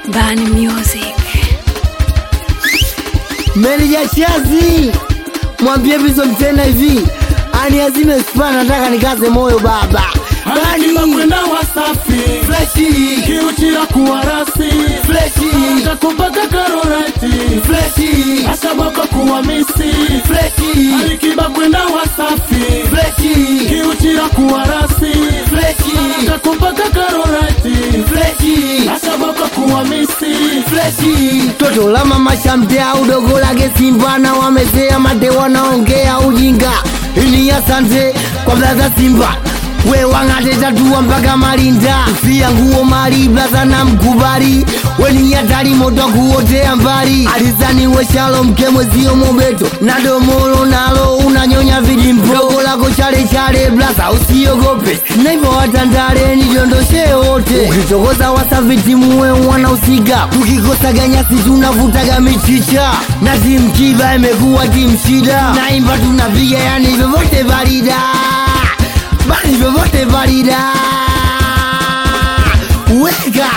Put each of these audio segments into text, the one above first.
Bani Music. Meneja Chazi, mwambie Bizo mtena hivi aniazime spa, nataka nikaze moyo baba. Akiba Bani kwenda Wasafi freshi kiuchira kuwa rasi freshi kakupaka karorati freshi ashabaka kuwa misi freshi Alikiba kwenda Wasafi freshi kiuchira kuwa rasi freshi kakupaka karorati freshi ashabaka kuwa misi freshi toto la mama shamtea udogo lake Simba na wamezea mate wanaongea ujinga. Ini asante kwa blaza Simba we wang'ate tatua mpaka Malinda fia nguo mali blaza na mkubali weni hatari moto kuotea mbali alizani we Shalom kemwezio mobeto na domolo nalo unanyonya vilimpo dogo lako chale chale blaza usiogope na hivyo watandale nidondoshe wote ukitokoza wasaviti muwe wanahusika tukikosa ganyasi tunavutaga michicha na timu kiba imekuwa timu shida naimba tunapiga yani vyovyote valida bali vyovyote valida weka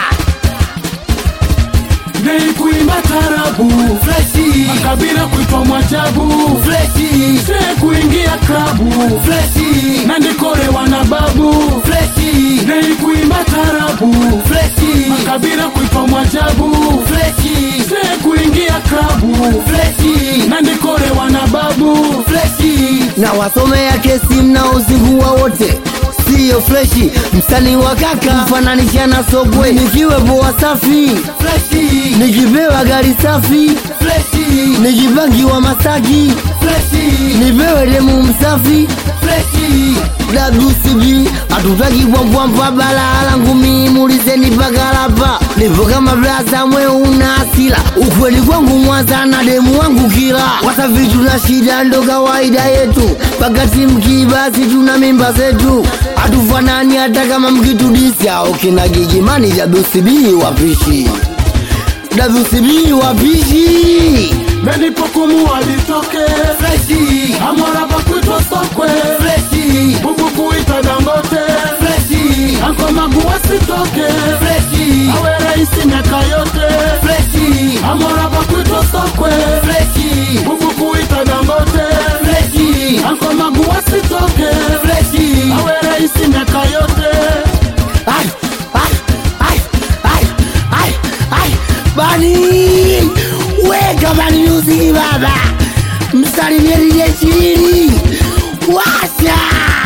Nei kuimba tarabu freshi makabila kuitwa mwajabu freshi se kuingia klabu freshi na ndikorewa na babu freshi Nei kuimba tarabu freshi makabila kuitwa mwajabu freshi se kuingia klabu freshi na ndikorewa na babu freshi na wasomea kesi mnaozingua wote siyo freshi msanii wa kaka mfananisha na sogwe nikiwepo wasafi freshi nikipewa gari safi freshi nikipangiwa masaki freshi nipewe demu msafi freshi WCB hatutaki bwambwambwa balaa langu mimi mulizeni pakalapa nipo kama blaza mwe una asila ukweli kwangu mwanza na demu wangu kila wasafi tuna shida ndo kawaida yetu pakati mkibasi tuna mimba zetu hatufanani hata kama mkitudisya okina gigimani WCB wapishi WCB wapishi menipokumu alitoke freshi amora bakwitwa sokwe freshi bubu kuita dangote freshi ankomagu wasitoke freshi awe raisi miaka yote freshi amora bakwitwa sokwe freshi bubu kuita dangote freshi ankomagu wasitoke freshi awe raisi miaka yote Ai, ai, ai, ai, ai, ai. Bani weka Bani Music baba, msalimie DJ Chilili washa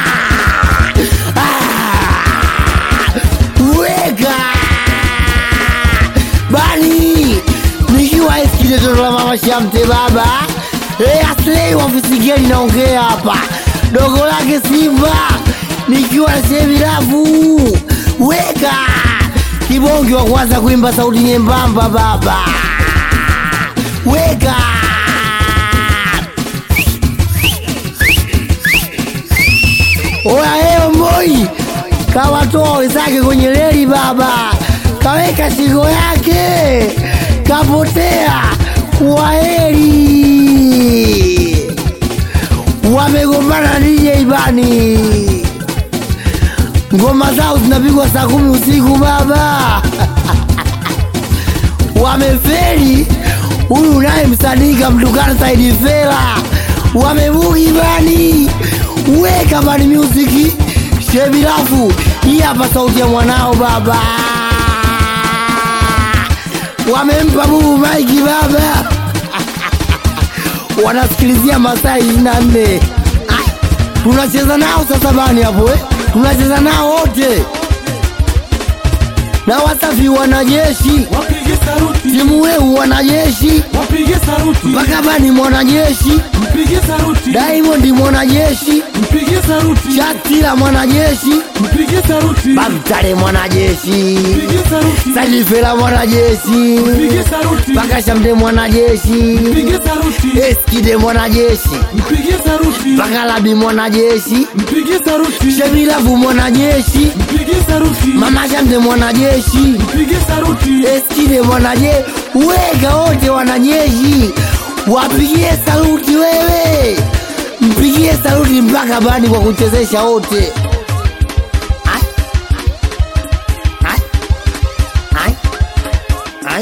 Ah, weka Bani nikiwa eskile toto la mama Shamte baba Eh, aslei wafisigeli naongea hapa dogo lake Simba nikiwa na shevi rafu weka kibonge wa kwanza kuimba sauti nyembamba baba weka oya heo mboi kawatoa wenzake kwenye reli baba kaweka shingo yake kapotea waheri wamegombana DJ Bani, ngoma zao zinapigwa saa kumi usiku baba wameferi. Huyu naye msanii kamtukana Saidi Fela, wamebugi Bani, weka Bani Music shebirafu. Hii hapa sauti ya mwanao baba, wamempa bubu maiki baba wanasikilizia masaa ishirini na nne tunacheza nao sasa bani hapo eh? tunacheza nao wote na wasafi wanajeshi wapige saruti timu weu wanajeshi wapige saruti mpaka bani mwanajeshi mpige saruti Diamond mwanajeshi mpige saruti Shatila mwanajeshi mpige saruti Bamtare mwanajeshi mpige saruti Salifela mwanajeshi mpige saruti mpaka Shamte mwanajeshi mpige saruti Eskide mwanajeshi mpige saruti mpaka Labi mwanajeshi mpige saruti Shemilavu mwanajeshi mpige saruti Mama Shamte mwanajeshi mpige saruti Eskide mwanajeshi Weka wote wanajeshi Wapigie saluti wewe Mpigie saluti mpaka bani kwa kuchezesha wote Ai. Ai. Ai. Ai.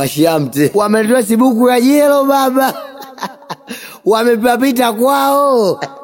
mashamte wametoa sibuku ya jelo baba wamepapita kwao